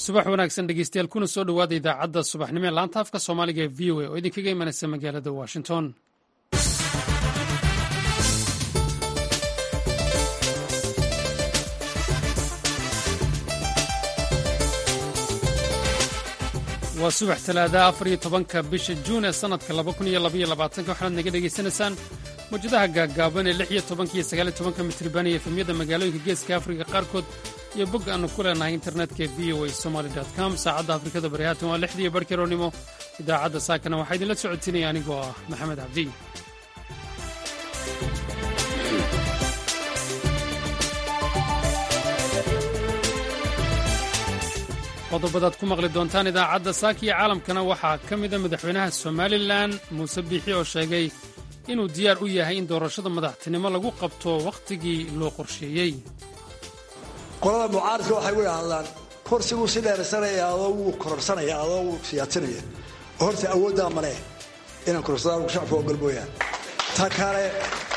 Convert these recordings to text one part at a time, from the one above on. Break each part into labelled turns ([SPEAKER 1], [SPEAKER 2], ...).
[SPEAKER 1] subax wanaagsan dhegeystayaal kuna soo dhowaada idaacadda subaxnimo ee laanta afka soomaaliga ee v o a oo idinkaga imanaysa magaalada washington waa subax talaada afar iyo tobanka bisha juun ee sannadka laba kun iyo labaiyo labaatanka waxaad naga dhegaysanaysaan mawjadaha gaaggaaban ee lix iyo tobanka iyo sagaal iyo tobanka mitriban iyo efemyada magaalooyinka geeska afrika qaarkood iyo bog aannu ku leenahay internetka v o a somaly com saacadda afrikada bari haatan waa lixdii barhkeroonnimo idaacadda saakana waxaa idinla socotinaya anigoo ah maxamed cabdi qodobadaad ku maqli doontaan idaacadda saaka iyo caalamkana waxaa ka mida madaxweynaha somalilan muuse biixi oo sheegay inuu diyaar u yahay in doorashada madaxtinimo lagu qabto wakhtigii loo qorsheeyey
[SPEAKER 2] qolada mucaaridka waxay u idhaahdaan korsiguu si dheersanaya adoo wuu kororsanaya adoo wuu siyaatinaya oo horta awooddaa male inaan kororsadaan shacabka ogol mooyaan ta kale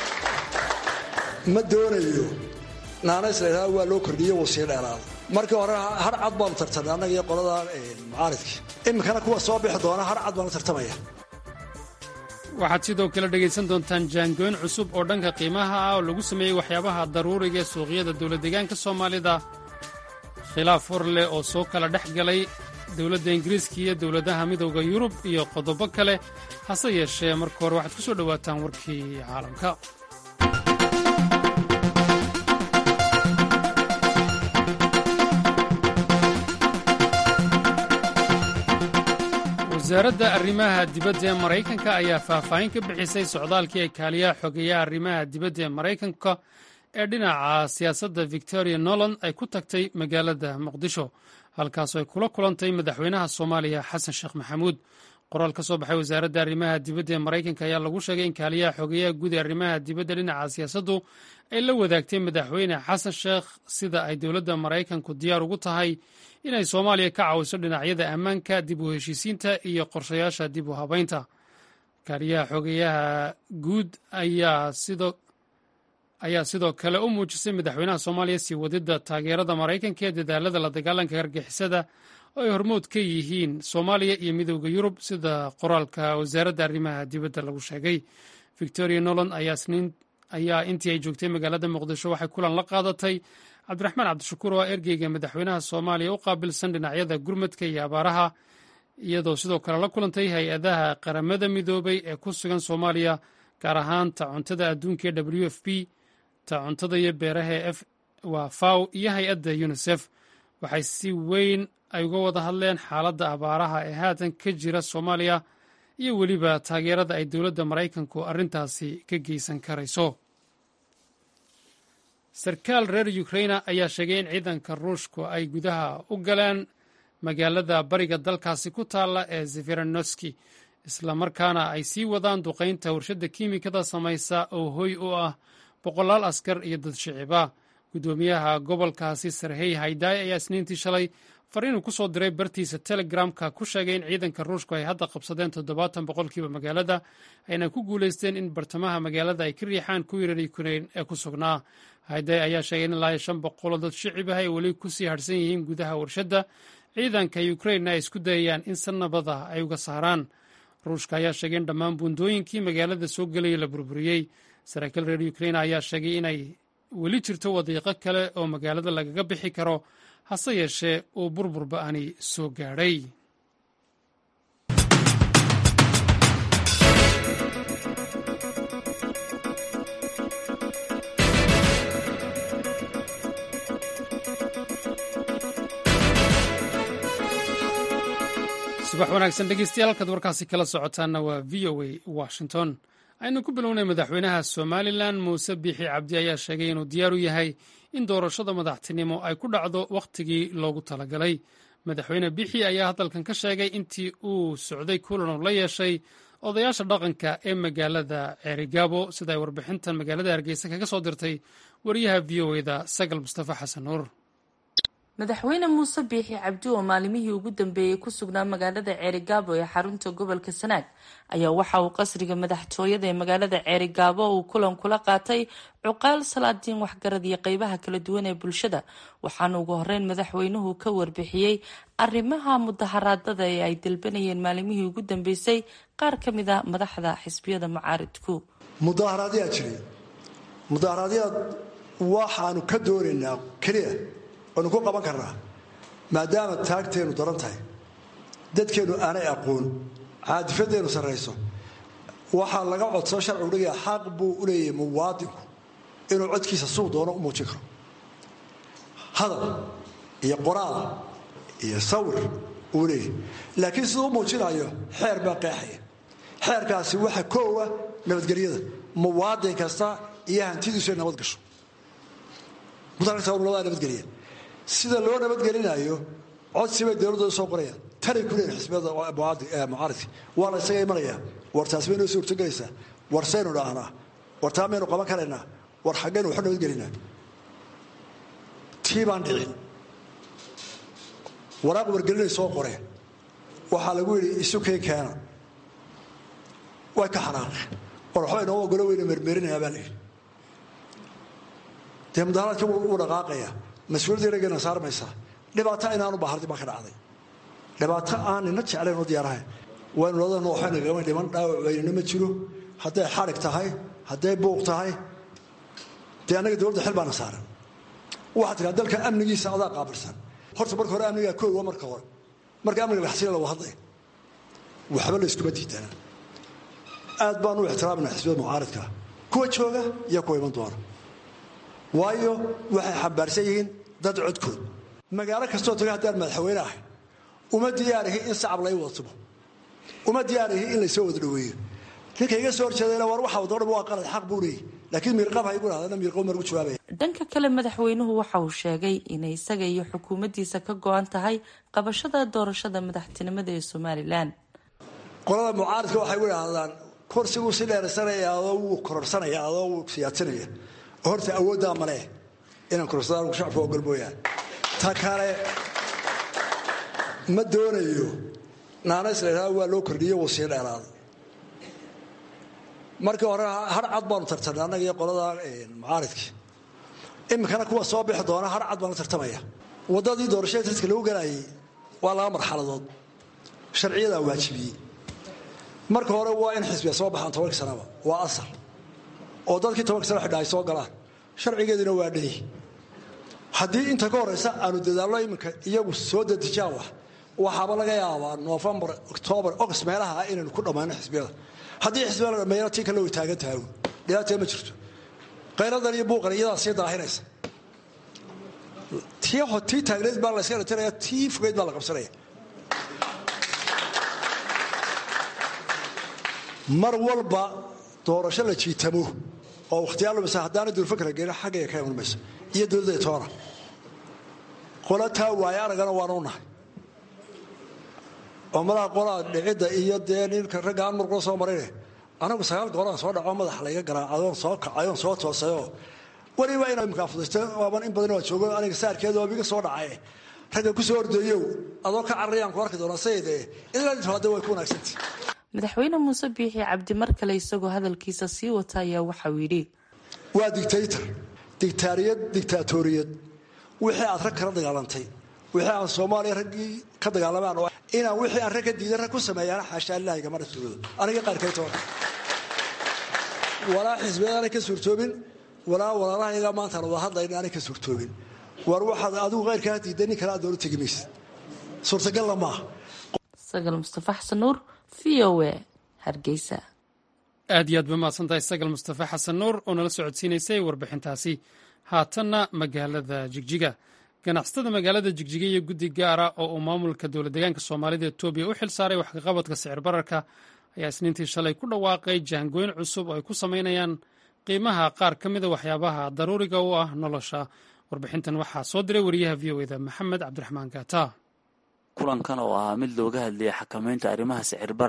[SPEAKER 2] ma doonayo naanays la ydhahda waa loo kordhiye wuu sii dheeraada markii hore har cad baanu tartamay annaga iyo qolada mucaaridka iminkana kuwa soo bixi doona har cad baanu tartamaya
[SPEAKER 1] waxaad sidoo kale dhegaysan doontaan jaangooyn cusub oo dhanka qiimaha ah oo lagu sameeyey waxyaabaha daruuriga ee suuqyada dowladdeegaanka soomaalida khilaaf hor leh oo soo kala dhex galay dowladda ingiriiska iyo dowladaha midowda yurub iyo qodobo kale hase yeeshee marka hore waxaad ku soo dhowaataan warkii caalamka wasaaradda arrimaha dibadda ee maraykanka ayaa faahfaahin ka bixisay socdaalkii ay kaaliyaha xogeeyaha arrimaha dibadda ee maraykanka ee dhinaca siyaasadda victoria noland ay ku tagtay magaalada muqdisho halkaasoo ay kula kulantay madaxweynaha soomaaliya xasan sheekh maxamuud qoraal ka soo baxay wasaaradda arrimaha dibadda ee maraykanka ayaa lagu sheegay in kaaliyaha xogeeyaha guud ee arrimaha dibadda dhinaca siyaasaddu ay la wadaagtay madaxweyne xasan sheekh sida ay dowladda maraykanku diyaar ugu tahay inay soomaaliya ka caawiso dhinacyada ammaanka dib u heshiisiinta iyo qorshayaasha dib u habaynta kaaliyaha xogeeyaha guud ayaa sidoo kale u muujisay madaxweynaha soomaaliya sii wadidda taageerada maraykanka ee dadaalada la dagaalanka hargixisada oo ay hormood ka yihiin soomaaliya iyo midowda yurub sida qoraalka wasaaradda arrimaha dibadda lagu sheegay victoria noland ayaa intii ay joogtay magaalada muqdisho waxay kulan la qaadatay cabdiraxmaan cabdishakuur oo ergeyga madaxweynaha soomaaliya u qaabilsan dhinacyada gurmadka iyo abaaraha iyadoo sidoo kale la kulantay hay-adaha qaramada midoobay ee ku sugan soomaaliya gaar ahaan ta cuntada adduunka ee w f p ta cuntada iyo beeraha ee waa faw iyo hay-adda unisef waxay si weyn ay uga wada hadleen xaaladda abaaraha ee haatan ka jira soomaaliya iyo weliba taageerada ay dowladda maraykanku arrintaasi ka geysan karayso sarkaal reer ukraina ayaa sheegay in ciidanka ruushku ay gudaha u galeen magaalada bariga dalkaasi ku taalla ee zeferanoski islamarkaana ay sii wadaan duqaynta warshadda kiimikada samaysa oo hoy u ah boqolaal askar iyo dad shiciba guddoomiyaha gobolkaasi sarhey haydaay ayaa isniintii shalay fariinuu ku soo diray bartiisa telegramka ku sheegay in ciidanka ruushku ay hadda qabsadeen toddobaatan boqolkiiba magaalada ayna ku guulaysteen in bartamaha magaalada ay ka riixaan kuwii reer ukrain ee ku sugnaa hayday ayaa sheegay in ilaa shan boqoloo dad shicib ah ay weli ku sii harhsan yihiin gudaha warshadda ciidanka ukrainna ay isku dayayaan in si nabad ah ay uga saaraan ruushka ayaa sheegay in dhammaan buundooyinkii magaalada soo gelaya la burburiyey saraakiil reer ukrain ayaa sheegay inay weli jirto wadiiqo kale oo magaalada lagaga bixi karo hase yeeshee uu burbur ba'ani soo gaadhay subax wanaagsan dhegeystayaal halkaad warkaasi kala socotaanna waa v o a washington aynu ku bilownay madaxweynaha somalilan muuse biixi cabdi ayaa sheegay inuu diyaar u yahay in doorashada madaxtinimo ay ku dhacdo wakhtigii loogu talagalay madaxweyne biixi ayaa hadalkan ka sheegay intii uu socday kulan uu la yeeshay odayaasha dhaqanka ee magaalada ceerigaabo sida ay warbixintan magaalada hargeysa kaga soo dirtay wariyaha v o eda sagal mustafa xasan nuur
[SPEAKER 3] madaxweyne muuse biixi cabdi oo maalimihii ugu dambeeyey ku sugnaa magaalada ceerigaabo ee xarunta gobolka sanaag ayaa waxa uu qasriga madaxtooyada ee magaalada ceerigaabo uu kulan kula qaatay cuqaal salaadiin waxgarad iyo qeybaha kala duwan ee bulshada waxaana ugu horeyn madaxweynuhu ka warbixiyey arrimaha mudaharaadada ee ay dalbanayeen maalimihii ugu dambeysay qaar ka mid a madaxda xisbiyada mucaaridku
[SPEAKER 2] mudaaharaadyaa jiray mudaaharaadyaad waxaanu ka doonaynaa keliya oonu ku qaban karnaa maadaama taagteennu daran tahay dadkeennu aanay aqoon caadifadeennu sarrayso waxaa laga codsao sharcigu dhigaya xaq buu u leeyahay muwaadinku inuu codkiisa suu doono u muujin karo hadal iyo qoraal iyo sawir uu leeyahay laakiin siduu u muujinayo xeer baa qeexaya xeerkaasi waxa koowa nabadgelyada muwaadin kasta iyo hantidiisu ay nabad gasho mudaaa nabadgelya sida loo nabadgelinayo codsibay dowladooda soo qorayaan tanay ku leeyihin xisbiyada mucaaridka waa la isaga imanayaa war taas bay noo suurtogelaysaa war saynu dhaahnaa war taa maynu qaban karaynaa war xaggaynu waxu nabadgelinaa tii baan dhicin waraaq wargelinay soo qoreen waxaa lagu yidhi isu keen keena way ka xanaaqeen war waxba inoo ogolo weynu mermerinayaa baa layidhi dee mudaharaadka wuu dhaqaaqaya mas-uuliyadda inageena saarmaysaa dhibaato inaanu bahardi baa ka dhacday dhibaato aan nina jeclayn oo diyaarahayn waynu ladana waxayna gama dhiman dhaawac weynina ma jiro hadday xarig tahay hadday buuq tahay dee annaga dowladda xil baana saaran waxaa tiraa dalka amnigiisa adaa qaabilsan horta marka hore amnigaa koowa marka hore marka amniga laxsila lagu hadlay waxba la iskuma diidana aad baan u ixtiraamina xisbiyada mucaaridka kuwa jooga iyo kuwa iman doona waayo waxay xambaarsan yihiin dad codkood magaalo kastoo taga haddaan madaxweyne ahay uma diyaarihi in sacab lay wada tumo uma diyaarihi in laysoo wada dhaweeyo ninka iga soo horjeedayna war waxa wadoo dhan waa qalad xaq buu leeyahy laakiin miirqab ha igu dhahdana miirqab margu jawaabaya
[SPEAKER 3] dhanka kale madaxweynuhu waxa uu sheegay inay isaga iyo xukuumaddiisa ka go-an tahay qabashada doorashada madaxtinimada ee somalilan
[SPEAKER 2] qolada mucaaridka waxay u idhaahdaan kursiguu si dheersanaya adoo wuu kororsanaya adoo wuu siyaatinaya horta awooddaa male inaan kororsadaan shacabka ogol mooyaan ta kale ma doonayo naanays la ydhahda waa loo kordhiye wuu sii dheeraaday markii hore har cad baanu tartamnay annaga iyo qolada mucaaridkii iminkana kuwa soo bixi doona har cad baan la tartamaya waddadii doorashada tariska lagu galayay waa laba marxaladood sharciyadaa waajibiyey marka hore waa in xisbiya soo baxaan tobankii sanaba waa asal oo dadkii tobanka sana xidha ay soo galaan sharcigeeduna waa dhani haddii inta ka horeysa aanu dadaallo iminka iyagu soo dadijaan wax waxaaba laga yaabaa noofembar oktoobar ogost meelaha ah inaynu ku dhammayno xisbiyada haddii xisbiyada la dhammeeyana tii kale way taagan tahay dhibaatee ma jirto qayladan iyo buuqan iyadaa sii daahinaysa tii tii taagneed baa la yska dhatiraya tii fogeyd baa la qabsanaya mar walba doorasho la jiitamo oo wakhtiyaa lumisa haddaana duulfakra geena xaggayga ka iman mayso iyo dowladda toona qola taa waaye aragana waanu nahay oo madaha qolaa dhicidda iyo dee ninka ragga aan marqula soo marayne anagu sagaal goolaan soo dhaco madaxa layga garaa adoon soo kacayoon soo toosayoo weliba ina imkaa fudaysta waaban in badan waa joogo aniga saarkeeda waa biga soo dhacay ragga ku soo ordayow adoo ka cararayaan ku arki doonaa sayidee ilaa hadda way ku wanaagsantii
[SPEAKER 3] madaxweyne muuse biixi cabdi mar kale isagoo hadalkiisa sii wata ayaa waxauu yidhi
[SPEAKER 2] waa dictaytor dictaariyad dictaatoriyad wixii aad rag kala dagaalantay wixii aan soomaaliya raggii ka dagaalamaan inaan wixii aan rag ka diidan rag ku sameeyaan xaashaa ilaahi gama dhasoodo aniga qaarkay toona walaa xisbiyad aanay ka suurtoobin walaa walaalahayaga maantaan wada hadlayna aanay ka suurtoobin war waxaad adigu qayrkaa diiday nin kale aad doola tegi maysid suurtagalla maaha
[SPEAKER 3] sagal mustafa xasan nuur v o a hargeysa
[SPEAKER 1] aad iyo aad ba mahadsantahay sagal mustafa xasan nuur oo nala socodsiinaysay warbixintaasi haatanna magaalada jigjiga ganacsatada magaalada jigjiga iyo guddi gaara oo uu maamulka dowlad deegaanka soomaalida etoobiya u xil saaray wax kaqabadka sicir bararka ayaa isniintii shalay ku dhawaaqay jaangooyn cusub oo ay ku samaynayaan qiimaha qaar ka mida waxyaabaha daruuriga u ah nolosha warbixintan waxaa soo diray wariyaha v o eda maxamed cabdiraxmaan gaata
[SPEAKER 4] kulankan oo ahaa mid looga hadlayay xakamaynta arrimaha sicir bararka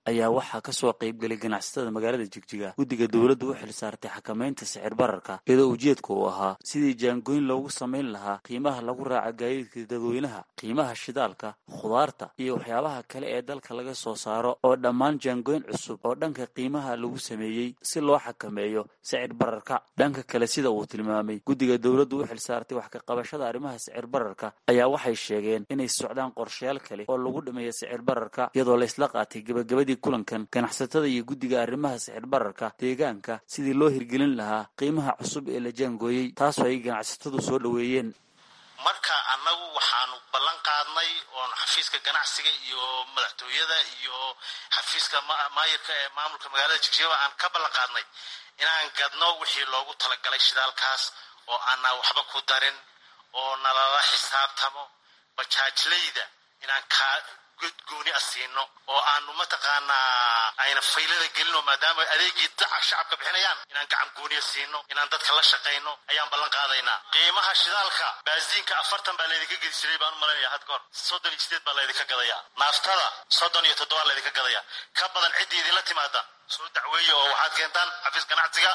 [SPEAKER 4] ayaa waxaa kasoo qaybgelay ganacsatada magaalada jigjiga guddiga dowladda u xil saartay xakamaynta sicir bararka iyadoo ujeedka uu ahaa sidii jaangooyn loogu samayn lahaa qiimaha lagu raaca gaadiidka dadweynaha qiimaha shidaalka khudaarta iyo waxyaabaha kale ee dalka laga soo saaro oo dhammaan jaangooyn cusub oo dhanka qiimaha lagu sameeyey si loo xakameeyo sicir bararka dhanka kale sida uu tilmaamay guddiga dowladda u xil saartay wax ka qabashada arrimaha sicir bararka ayaa waxay sheegeen inay socdaan qorshayaal kale oo lagu dhameeya sicir bararka iyadoo laysla qaatay gebagabadii kulankan ganacsatada iyo guddiga arrimaha sicir bararka deegaanka sidii loo hirgelin lahaa qiimaha cusub ee la jaangooyey taasoo ay ganacsatadu soo dhoweeyeen
[SPEAKER 5] marka annagu waxaanu ballan qaadnay oon xafiiska ganacsiga iyo madaxtooyada iyo xafiiska maayirka ee maamulka magaalada jigjiaba aan ka ballan qaadnay inaan gadno wixii loogu talagalay shidaalkaas oo aanaa waxba ku darin oo nalala xisaabtamo bajaajlayda inaan kaa godgooni a siino oo aanu mataqaanaa ayna faylada gelino maadaama adeegii daca shacabka bixinayaan inaan gacan gooniya siino inaan dadka la shaqayno ayaan ballan qaadaynaa qiimaha shidaalka baasiinka afartan baa laydinka gedi jiray baan u malanaya had kahor soddon iyo sideed baa laydinka gadayaa naaftada soddon iyo toddoba laydinka gadayaa ka badan ciddii idinla timaada soo dacweeya oo waxaad keentaan xafiis ganacsiga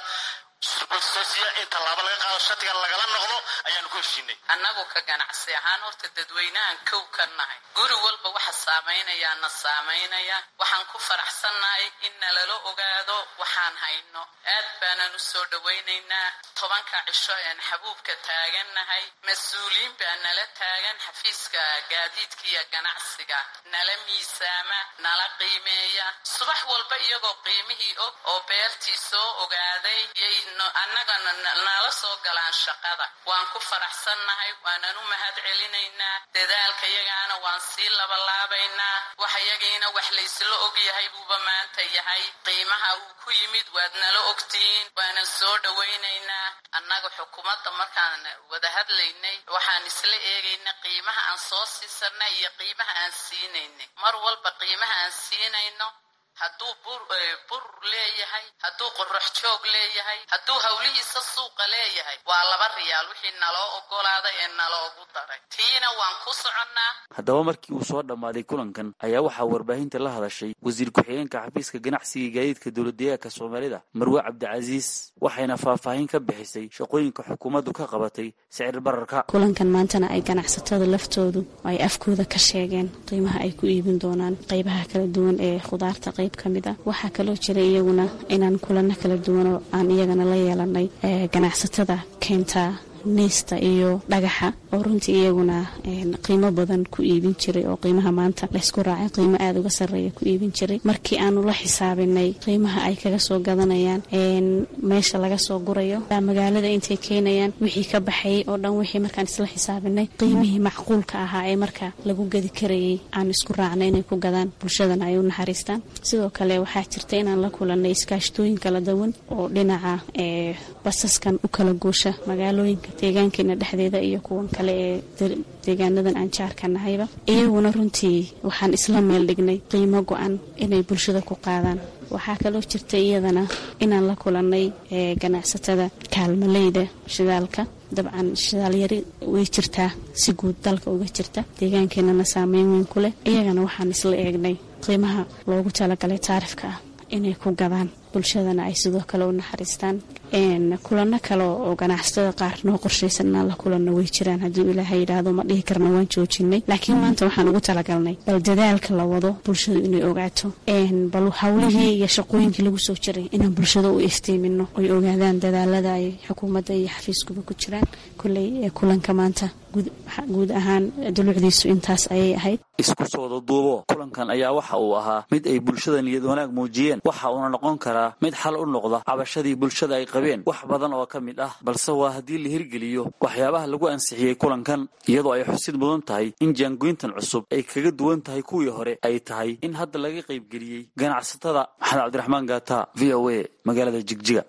[SPEAKER 5] in tallaabo laga qaado shatigan lagala noqdo ayaanu ku heshiinay
[SPEAKER 6] annagu ka ganacsi ahaan horta dadweynahan kow ka nahay guri walba waxa saamaynaya na saamaynaya waxaan ku faraxsannahay in nalala ogaado waxaan hayno aad baanan u soo dhowaynaynaa tobanka cisho een xabuubka taagannahay mas-uuliyiin baa nala taagan xafiiska gaadiidka iyo ganacsiga nala miisaama nala qiimeeya subax walba iyagoo qiimihii og oo beertii soo ogaaday annagana nala soo galaan shaqada waan ku faraxsannahay waanan u mahad celinaynaa dadaalka yagaana waan sii labalaabaynaa wax yagiina wax laysla ogyahay buuba maanta yahay qiimaha uu ku yimid waad nala ogtihiin waanan soo dhowaynaynaa annaga xukuumadda markaan wada hadlaynay waxaan isla eegaynay qiimaha aan soo siisanay iyo qiimaha aan siinaynay mar walba qiimaha aan siinayno hadduu bur leeyahay hadduu qorox joog leeyahay hadduu hawlihiisa suuqa leeyahay waa laba riyaal wixii naloo ogolaaday ee naloogu daray tiina waan ku soconnaa
[SPEAKER 4] haddaba markii uu soo dhammaaday kulankan ayaa waxaa warbaahinta la hadashay wasiir ku-xigeenka xafiiska ganacsiga iyo gaadiidka dowladdeegaanka soomaalida marwe cabdicasiis waxayna faahfaahin ka bixisay shaqooyinka xukuumaddu ka qabatay sicir bararka
[SPEAKER 7] kulankan maantana ay ganacsatada laftoodu ay afkooda ka sheegeen qiimaha ay ku iibin doonaan qaybaha kala duwan ee khudaarta qayb kamid a waxaa kaloo jira iyaguna inaan kulano kala duwanoo aan iyagana la yeelanay ganacsatada keentaa neysta iyo dhagaxa oo runtii iyaguna qiimo badan ku iibin jiray oo qiimaha maanta laysku raacay qiimo aada uga sarreeya ku iibin jiray markii aanu la xisaabinay qiimaha ay kaga soo gadanayaan meesha laga soo gurayo magaalada intay keenayaan wixii ka baxayay oo dhan wixii markaan isla xisaabinay qiimihii macquulka ahaa ee marka lagu gadi karayay aan isku raacnay inay ku gadaan bulshadana ay u naxariistaan sidoo kale waxaa jirta inaan la kulanay iskaashtooyin kala duwan oo dhinaca basaskan u kala goosha magaalooyinka deegaankeena dhexdeeda iyo kuwan kale ee deegaanadan aan jaarka nahayba iyaguna runtii waxaan isla meel dhignay qiimo go-an inay bulshada ku qaadaan waxaa kaloo jirta iyadana inaan la kulannay ganacsatada kaalmaleyda shidaalka dabcan shidaalyari way jirtaa si guud dalka uga jirta deegaankeenana saameyn weyn ku leh iyagana waxaan isla eegnay qiimaha loogu talagalay taarifka ah inay ku gadaan bulshadana ay sidoo kale u naxariistaan kulano kale oo ganacsatada qaar noo qorshaysan inaan la kulanno way jiraan hadduu ilaahay yidhaahdo ma dhihi karna waan joojinay laakiin maanta waxaan ugu talagalnay bal dadaalka la wado bulshadu inay ogaato bal hawlihii iyo shaqooyinkii lagu soo jiray inaan bulshada u iftiimino oy ogaadaan dadaalada ay xukuumadda iyo xafiiskuba ku jiraan kulley ee kulanka maanta guud ahaan dulucdiisu intaas ayay ahayd
[SPEAKER 4] isku soo wada duubo kulankan ayaa waxa uu ahaa mid ay bulshada niyad wanaag muujiyeen waxa uuna noqon karaa mid xal u noqda cabashadii bulshada ay qabeen wax badan oo ka mid ah balse waa haddii la hirgeliyo waxyaabaha lagu ansixiyey kulankan iyadoo ay xusid mudan tahay in jaangoyntan cusub ay kaga duwan tahay kuwii hore ay tahay in hadda laga qaybgeliyey ganacsatada maxamed cabdiraxmaan gaata v o a magaalada jigjiga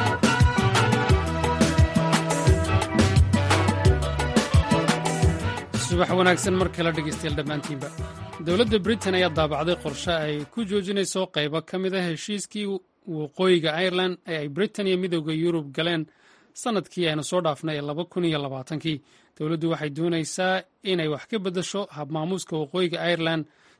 [SPEAKER 1] subax wanaagsan mar kale dhegaystayaal dhammaantiinba dowladda britain ayaa daabacday qorshe ay ku joojinayso qaybo ka mid a heshiiskii waqooyiga irelan ee ay britain iyo midooda yurub galeen sannadkii aynu soo dhaafnay ee laba kun iyo labaatankii dowladdu waxay doonaysaa inay wax ka beddesho habmaamuuska waqooyiga irelan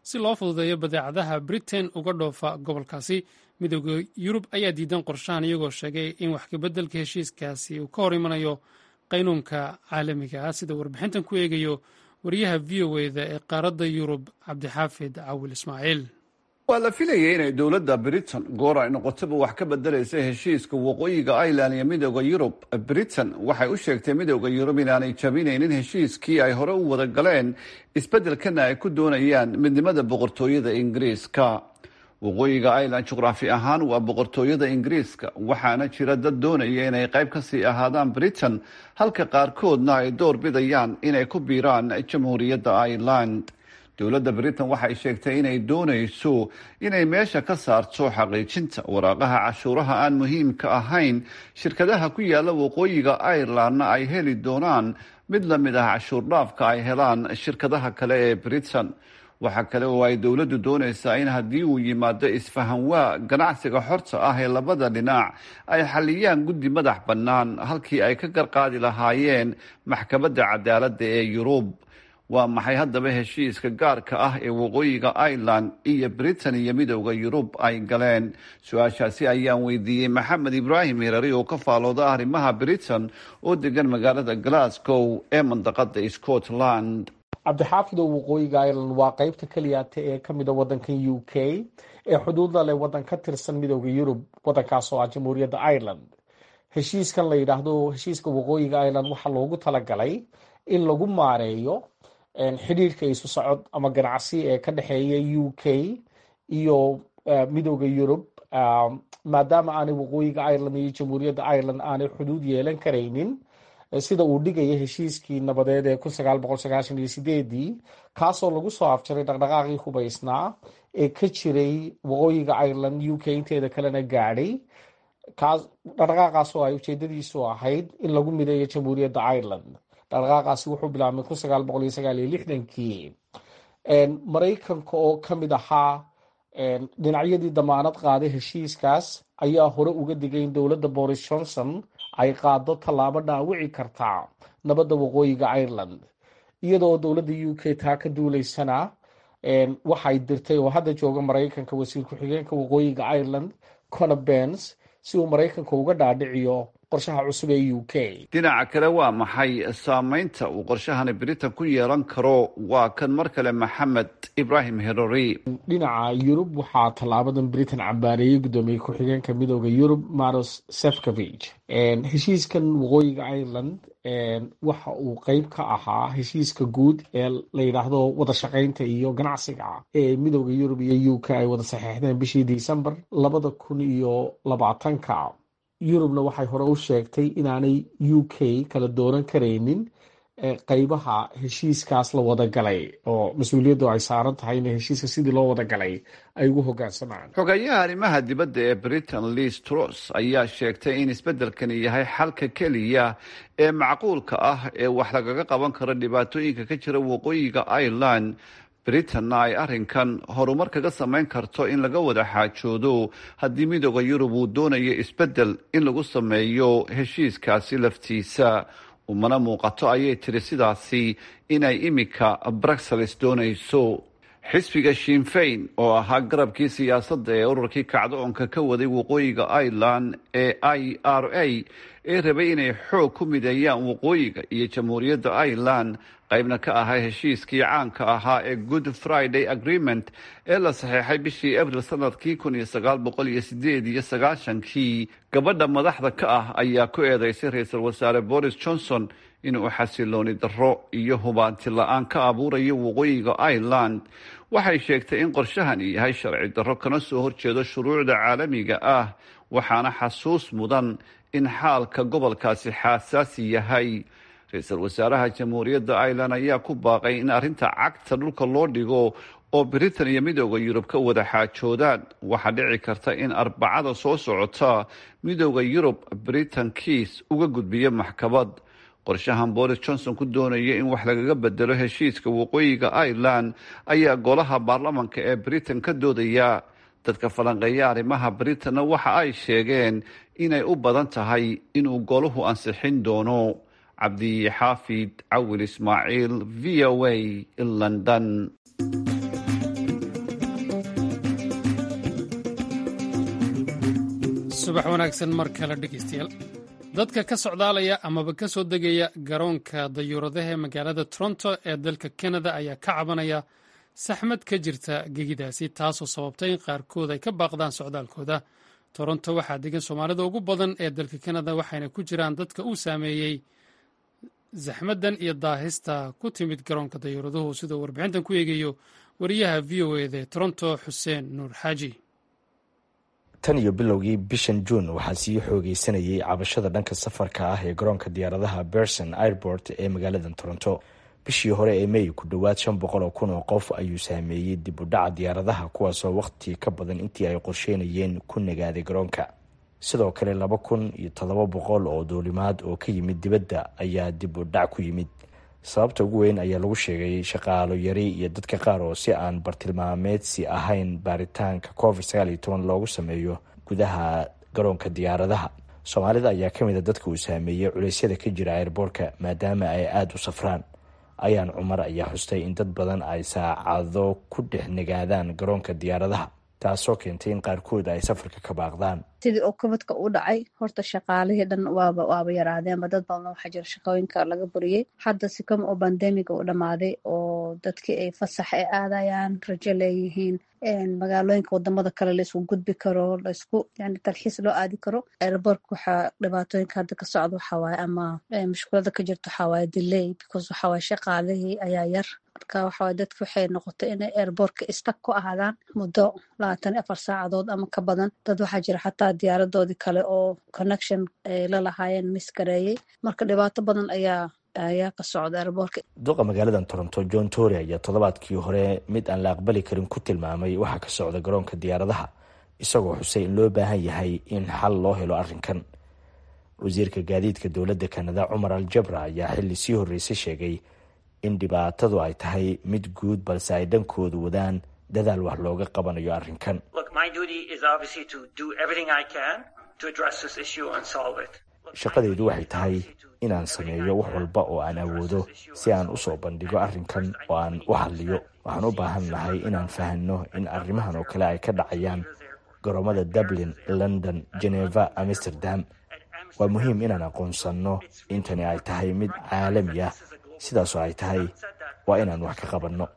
[SPEAKER 1] si loo fududeeyo badeecadaha britain uga dhoofa gobolkaasi midooda yurub ayaa diidan qorshahan iyagoo sheegay in wax kabeddelka heshiiskaasi uu ka hor imanayo qaynuunka caalamiga ah sida warbixintan ku eegayo wariyaha v o eda ee qaaradda yurub cabdixaafid cawil ismaaciil
[SPEAKER 8] waa la filayay inay dowladda britain goor ay noqotaba wax ka bedelaysa heshiiska waqooyiga ireland iyo midooda yurub britain waxay u sheegtay midooda yurub inaanay jabinaynin heshiiskii ay hore u wada galeen isbeddelkana ay ku doonayaan midnimada boqortooyada ingiriiska waqooyiga ireland juqraafi ahaan waa boqortooyada ingiriiska waxaana jira dad doonaya inay qayb kasii ahaadaan britain halka qaarkoodna ay door bidayaan inay ku biiraan jamhuuriyadda ireland dowladda britain waxay sheegtay inay doonayso inay meesha ka saarto xaqiijinta waraaqaha cashuuraha aan muhiimka ahayn shirkadaha ku yaala waqooyiga irelandna ay heli doonaan mid la mid ah cashuur dhaafka ay helaan shirkadaha kale ee britain waxaa kale oo ay dowladdu doonaysaa in haddii uu yimaado isfahanwaa ganacsiga xorta ah ee labada dhinac ay xaliyaan guddi madax bannaan halkii ay ka garqaadi lahaayeen maxkamadda cadaaladda ee yurub waa maxay haddaba heshiiska gaarka ah ee waqooyiga ireland iyo britain iyo midooda yurub ay galeen su-aashaasi ayaan weydiiyey maxamed ibraahim hirari oo ka faalooda arrimaha britain oo degan magaalada glasgow ee mandaqada scotland
[SPEAKER 9] cabdixaafid oo waqooyiga ireland waa qeybta keliyaata ee kamida wadankan u k ee xuduudda leh wadan ka tirsan midooda yurub wadankaas oo ah jamhuuriyadda ireland heshiiskan la yidhaahdo heshiiska waqooyiga ireland waxaa loogu talagalay in lagu maareeyo xidhiirka isu socod ama ganacsi ee ka dhexeeya u k iyo midooda yurub maadaama aanay waqooyiga ireland iyo jamhuuriyadda ireland aanay xuduud yeelan karaynin sida uu dhigaya heshiiskii nabadeed ee kun sagaal boqol sagaashan iyo sideedii kaasoo lagu soo afjaray dhaqdhaqaaqii hubaysnaa ee ka jiray waqooyiga ireland u k inteeda kalena gaadhay kaas dhaqdhaqaaqaasoo ay ujeedadiisu ahayd in lagu mideeyo jamhuuriyadda ireland dhaqdhaqaaqaasi wuxuu bilaabmay kun sagaal boqol iyo sagaal iyo lixdankii maraykanka oo ka mid ahaa dhinacyadii damaanad qaaday heshiiskaas ayaa hore uga digay in dowladda boris johnson ay qaado tallaabo dhaawici kartaa nabadda waqooyiga ireland iyadoo dowladda u k taa ka duuleysana waxay dirtay oo hadda jooga maraykanka wasiir ku-xigeenka waqooyiga ireland conor bens si uu maraykanka uga dhaadhiciyo qorshaha cusub ee u k
[SPEAKER 8] dhinaca kale waa maxay saameynta uu qorshahani britain ku yeelan karo waa kan mar kale maxamed ibraahim herori
[SPEAKER 9] dhinaca yurub waxaa tallaabadan britain cambaareeyey guddoomiye ku-xigeenka midooda yurub maros sefcovig heshiiskan waqooyiga ireland waxa uu qeyb ka ahaa heshiiska guud ee la yidhaahdo wada shaqaynta iyo ganacsiga ee midooda yurub iyo u k ay wada saxeexdeen bishii december labada kun iyo labaatanka yurubna waxay hore u sheegtay inaanay u k kala dooran karaynin qeybaha heshiiskaas la wada galay oo mas-uuliyaddu ay saaran tahay in heshiiska sidii loo wada galay ay ugu hogaansamaan
[SPEAKER 8] xogayaha arrimaha dibadda ee britain liz truss ayaa sheegtay in isbeddelkani yahay xalka keliya ee macquulka ah ee wax lagaga qaban karo dhibaatooyinka ka jira waqooyiga ireland britanna ay arrinkan horumar kaga samayn karto in laga wada xaajoodo haddii midooda yurub uu doonayo isbeddel in lagu sameeyo heshiiskaasi laftiisa umana muuqato ayay tiri sidaasi inay imika bruxelles doonayso xisbiga shinfayn oo ahaa garabkii siyaasadda ee ururkii kacdoonka ka waday waqooyiga ireland ee i r a ee rabay inay xoog ku mideeyaan waqooyiga iyo jamhuuriyadda ireland qaybna ka ahaa heshiiskii caanka ahaa ee good friday agreement ee la saxeexay bishii abril sanadkii kun iyo sagaal boqol iyo sideed iyo sagaashankii gabadha madaxda ka ah ayaa ku eedeysay ra-iisul wasaare boris johnson inuu xasilooni darro iyo hubaanti la-aan ka abuurayo waqooyiga ireland waxay sheegtay in qorshahani yahay sharci darro kana soo horjeedo shuruucda caalamiga ah waxaana xasuus mudan in xaalka gobolkaasi xaasaasi yahay ra-iisul wasaaraha jamhuuriyadda ireland ayaa ku baaqay in arrinta cagta dhulka loo dhigo oo britain iyo midooda yurub ka wada xaajoodaan waxaa dhici karta in arbacada soo socota midooda yurub britain kiis uga gudbiyo maxkamad qorshahan boris johnson ku doonaya in wax lagaga bedelo heshiiska waqooyiga ireland ayaa golaha baarlamanka ee britain ka doodaya dadka falanqeeya arrimaha britanna waxa ay sheegeen inay u badan tahay inuu golahu ansixin doono cabdixaafid cawil ismaaciil v o a london
[SPEAKER 1] subax wanaagsan mar kale dhegeystayaal dadka ka socdaalaya amaba ka soo degaya garoonka dayuuradaha ee magaalada toronto ee dalka kanada ayaa ka cabanaya saxmad ka jirta gegidaasi taasoo sababtay in qaarkood ay ka baaqdaan socdaalkooda toronto waxaa degan soomaalida ugu badan ee dalka kanada waxayna ku jiraan dadka uu saameeyey saxmaddan iyo daahista ku timid garoonka dayuuraduhu siduu warbixintan ku eegayo wariyaha v o eda toronto xuseen nuur xaaji
[SPEAKER 10] tan iyo bilowgii bishan juun waxaa sii xoogeysanayay cabashada dhanka safarka ah ee garoonka diyaaradaha berson airport ee magaalada toronto bishii hore ee mey ku dhowaad shan boqol oo kun oo qof ayuu saameeyey dib u dhaca diyaaradaha kuwaasoo wakhti ka badan intii ay qorsheynayeen ku nagaaday garoonka sidoo kale laba kun iyo toddoba boqol oo duulimaad oo ka yimid dibadda ayaa dib u dhac ku yimid sababta ugu weyn ayaa lagu sheegay shaqaalo yari iyo dadka qaar oo si aan bartilmaameedsi ahayn baaritaanka covid sagaal iyo toban loogu sameeyo gudaha garoonka diyaaradaha soomaalida ayaa ka mid a dadka uu saameeyey culeysyada ka jira airboortka maadaama ay aada u safraan ayaan cumar ayaa xustay in dad badan ay saacado ku dhex nagaadaan garoonka diyaaradaha taasoo keentay in qaarkood ay safarka ka baaqdaan
[SPEAKER 11] sidii oo kabadka u dhacay horta shaqaalihii dhan waaba waaba yaraadeenba dad badan waxaa jira shaqooyinka laga buriyey hadda sikama oo bandemiga u dhammaaday oo dadkii ay fasax ay aadayaan rajo leeyihiin magaalooyinka wadamada kale laisku gudbi karo laisku yani talxiis loo aadi karo airbortka waxaa dhibaatooyinka hadda ka socda waxawaaye ama mushkulada ka jirta waxawaaye delay because waxawaaye shaqaalihii ayaa yar marka waxawaaye dadki waxay noqotay inay airbortka istak ku ahaadaan muddo labaatan iyo afar saacadood ama ka badan dad waxaa jira xataa diyaaradoodii kale oo connection ay la lahaayeen miskareeyey marka dhibaato badan ayaa ayaa ka socda airbortka
[SPEAKER 10] duqa magaalada toronto john tory ayaa toddobaadkii hore mid aan la aqbali karin ku tilmaamay waxaa ka socda garoonka diyaaradaha isagoo xusay in loo baahan yahay in xal loo helo arrinkan wasiirka gaadiidka dowladda kanada cumar al jabra ayaa xilli sii horreysay sheegay in dhibaatadu ay tahay mid guud balse ay dhankoodu wadaan dadaal wax looga qabanayo arrinkan shaqadaydu waxay tahay inaan sameeyo wax walba oo aan awoodo si aan usoo bandhigo arrinkan oo aan u hadliyo waxaan u baahan nahay inaan fahanno in arrimahan oo kale ay ka dhacayaan garoomada dublin london geneva amsterdam waa muhiim inaan aqoonsanno intani ay tahay mid caalami ah sidaasoo ay tahay waa inaan wax ka qabanno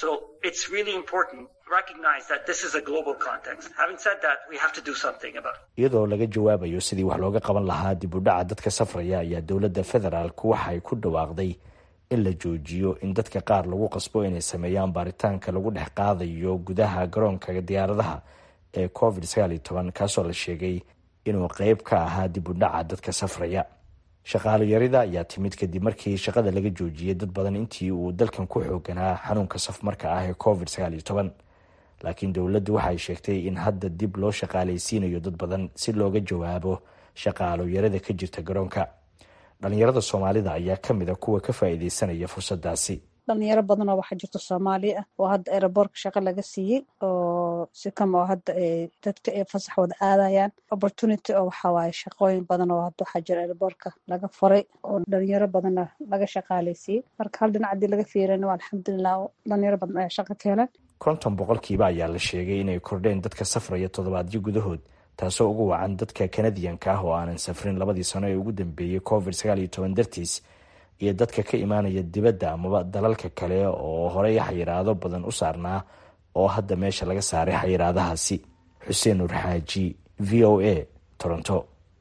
[SPEAKER 10] iyadoo laga jawaabayo sidii wax looga qaban lahaa dib u dhaca dadka safraya ayaa dowladda federaalku waxay ku dhawaaqday in la joojiyo in dadka qaar lagu qasbo inay sameeyaan baaritaanka lagu dhex qaadayo gudaha garoonka diyaaradaha ee covid sagaal iyo toban kaasoo la sheegay inuu qeyb ka ahaa dib u dhaca dadka safraya shaqaalo yarida ayaa timid kadib markii shaqada laga joojiyey dad badan intii uu dalkan ku xooganaa xanuunka safmarka ah ee covid sagaal iyo toban laakiin dowladdu waxay sheegtay in hadda dib loo shaqaalaysiinayo dad badan si looga jawaabo shaqaalo yarada ka jirta garoonka dhalinyarada soomaalida ayaa ka mid a kuwa ka faa'iideysanaya fursadaasi
[SPEAKER 11] dhalinyaro badan oo waxaa jirta soomaali ah oo hadda aeroboortka shaqo laga siiyey oo sikama oo hadda dadka ay fasax wada aadayaan opportunity oo waxaa waaye shaqooyin badan oo hadda waxaa jira aeroboortka laga furay oo dhalinyaro badanna laga shaqaalaysiiyey marka hal dhinac haddii laga fiirina waa alxamdulilah oo dhalinyaro badan ayaa shaqo ka helan
[SPEAKER 10] konton boqolkiiba ayaa la sheegay inay kordheen dadka safraya toddobaadyo gudahood taasoo ugu wacan dadka kanadiyanka ah oo aanan safrin labadii sano ee ugu dambeeyey covid sagaal iyo toban dartiis iyo dadka ka imaanaya dibadda amaba dalalka kale oo horey xayiraado badan u saarnaa oo hadda meesha laga saaray xayiraadahaasi xuseen nur xaaji v o a toronto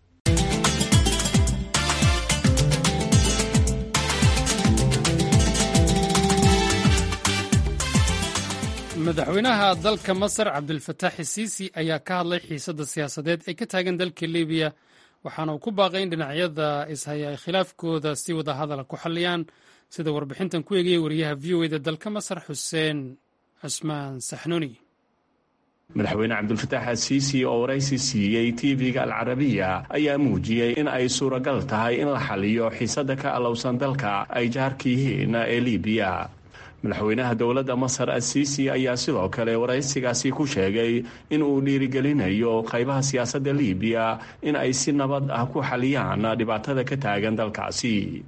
[SPEAKER 1] madaxweynaha dalka masar cabdilfataax isiisi ayaa ka hadlay xiisadda siyaasadeed ee ka taagan dalka libiya waxaana uu ku baaqay in dhinacyada ishaya ay khilaafkooda si wada hadala ku xalliyaan sida warbixintan ku eegaya wariyaha v o eda dalka masar xuseen cusmaan saxnuuni
[SPEAKER 12] madaxweyne cabdulfataax asiisi oo waraysi siiyey tv-ga alcarabiya ayaa muujiyey in ay suuragal tahay in la xaliyo xiisadda ka allowsan dalka ay jaarka yihiin ee libiya madaxweynaha dowladda masar asiisi ayaa sidoo kale waraysigaasi ku sheegay in uu dhiirigelinayo qaybaha siyaasadda libiya in ay si nabad ah ku xaliyaan dhibaatada ka taagan dalkaasi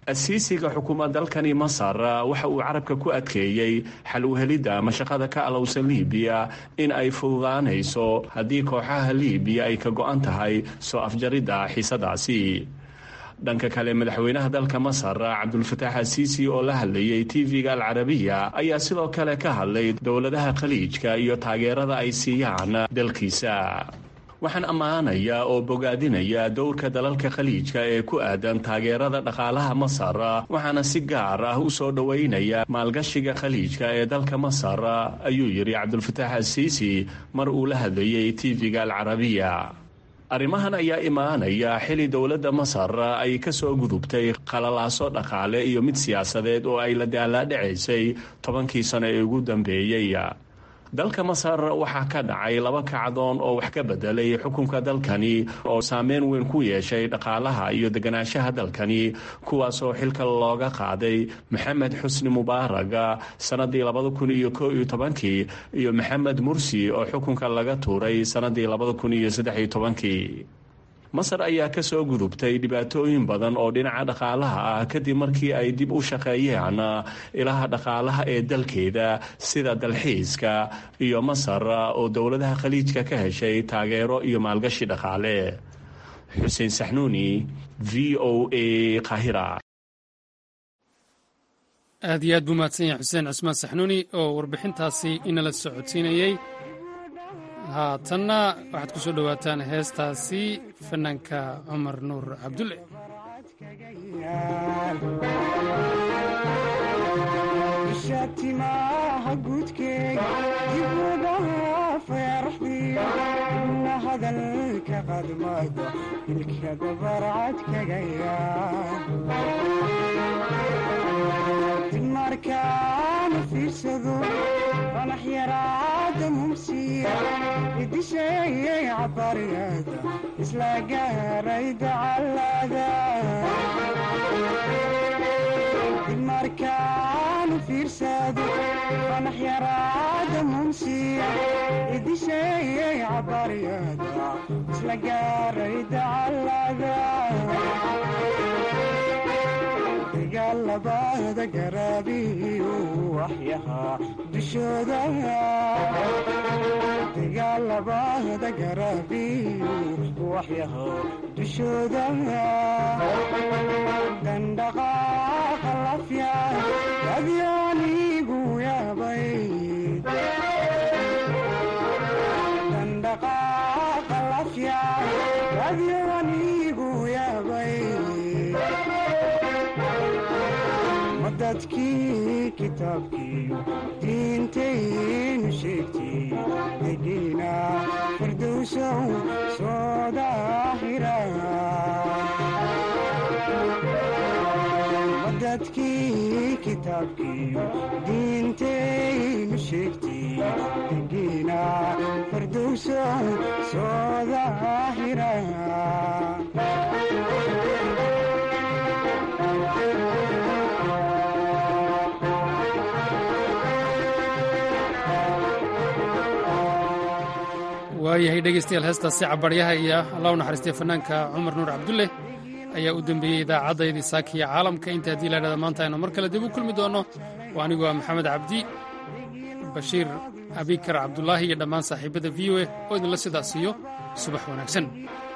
[SPEAKER 12] asiisiga xukuumad dalkani masar waxa uu carabka ku adkeeyey xal u helidda mashaqada ka alowsan liibiya in ay fududaanayso haddii kooxaha liibiya ay ka go-an tahay soo afjaridda xiisadaasi dhanka kale madaxweynaha dalka masar cabdulfataax asiisi oo la hadlayay tv-ga alcarabiya ayaa sidoo kale ka hadlay dowladaha khaliijka iyo taageerada ay siiyaan dalkiisa waxaan ammaanayaa oo bogaadinaya dowrka dalalka khaliijka ee ku aadan taageerada dhaqaalaha masar waxaana si gaar ah u soo dhoweynaya maalgashiga khaliijka ee dalka masar ayuu yidhi cabdulfataax asiisi mar uu la hadlayay tv-ga alcarabiya arrimahan ayaa imaanaya xili dowladda masar ay ka soo gudubtay qalalaaso dhaqaale iyo mid siyaasadeed oo ay la daalaadhacaysay tobankii sano ee ugu dambeeyey dalka masar waxaa ka dhacay laba kacdoon oo wax ka bedelay xukunka dalkani oo saameyn weyn ku yeeshay dhaqaalaha iyo deganaanshaha dalkani kuwaasoo xilka looga qaaday maxamed xusni mubaaraga sanadii labada kun iyo ko iyo tobankii iyo maxamed mursi oo xukunka laga tuuray sanadii labada kun iyo saddex iyo tobankii masar ayaa ka soo gudubtay dhibaatooyin badan oo dhinaca dhaqaalaha ah kadib markii ay dib u shaqeeyeen ilaha dhaqaalaha ee dalkeeda sida dalxiiska iyo masar oo dowladaha khaliijka ka heshay taageero iyo maalgashi dhaqaale xuseen saxnuuni v o a kahira
[SPEAKER 1] aad iyo aad buu mahadsan yahay xuseen cusmaan saxnuuni oo warbixintaasi inala socodsiinayey haatanna waxaad ku soo dhowaataan heestaasi fanaanka cumar nuur cabdulle
[SPEAKER 13] shatimaha guudkeega dibuudaha feeraxdiyo na hadalka qadmada ilka dabarcad kaga yaadib markaana fiirsado fanax yaraada mumsiya idisheeyay cabaryada isla gaaray dacalada markaanu fiirsado fanax yaraada mumsiya idisheeyay cabaryada isla gaaray dacalada dagaalabada garaabiyo waxyahaa dushooda dagaalabada garaabiyo waxyahaa dushooda dandhaqaaqa lafya adyaanigu yaabay dandhaqaaqa lafya adyaanigu yaabay madadkii kitaabkiiyo diintaynu sheegtay degiina firdowsow soo daahira madadkii kitaabkiiyo diintaynu sheegtay degiina firdowsow soo daahira
[SPEAKER 1] waayahay dhegeystayaal heestaasi cabaryaha iyo allah u naxariistay fanaanka cumar nuur cabdulle ayaa u dembeeyey idaacaddayadii saakiya caalamka inta haddii laydhahda maanta aynu mar kale dib u kulmi doonno waa anigu waa maxamed cabdi bashiir abikar cabdulaahi iyo dhammaan saaxiibada v o a oo idinla sidaas siiyo subax wanaagsan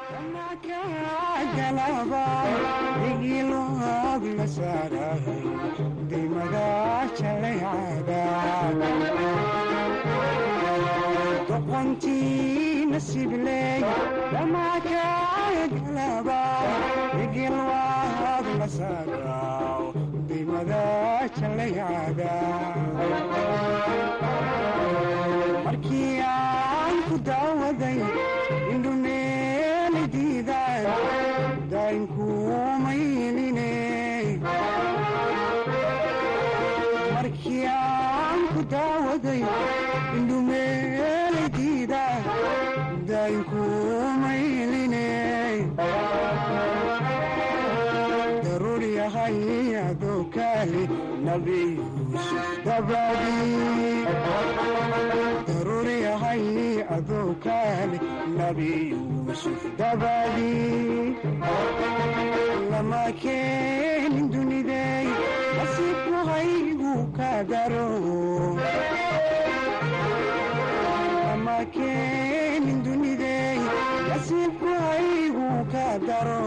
[SPEAKER 13] doqontii nasibley dhammaakaagalaba igilwaad la saagaw dimada jalaycada markii aan ku daawaday indhumeeli diidaan daynkuumayline markii aan ku daawaday daruur yahay adoo kaali nabi yuusuf dabadii daruur yahay adoo kaali nabi yuusuf dabadii lama keenin dunida daro ama keenin dunidey nasiibku haygu ka daro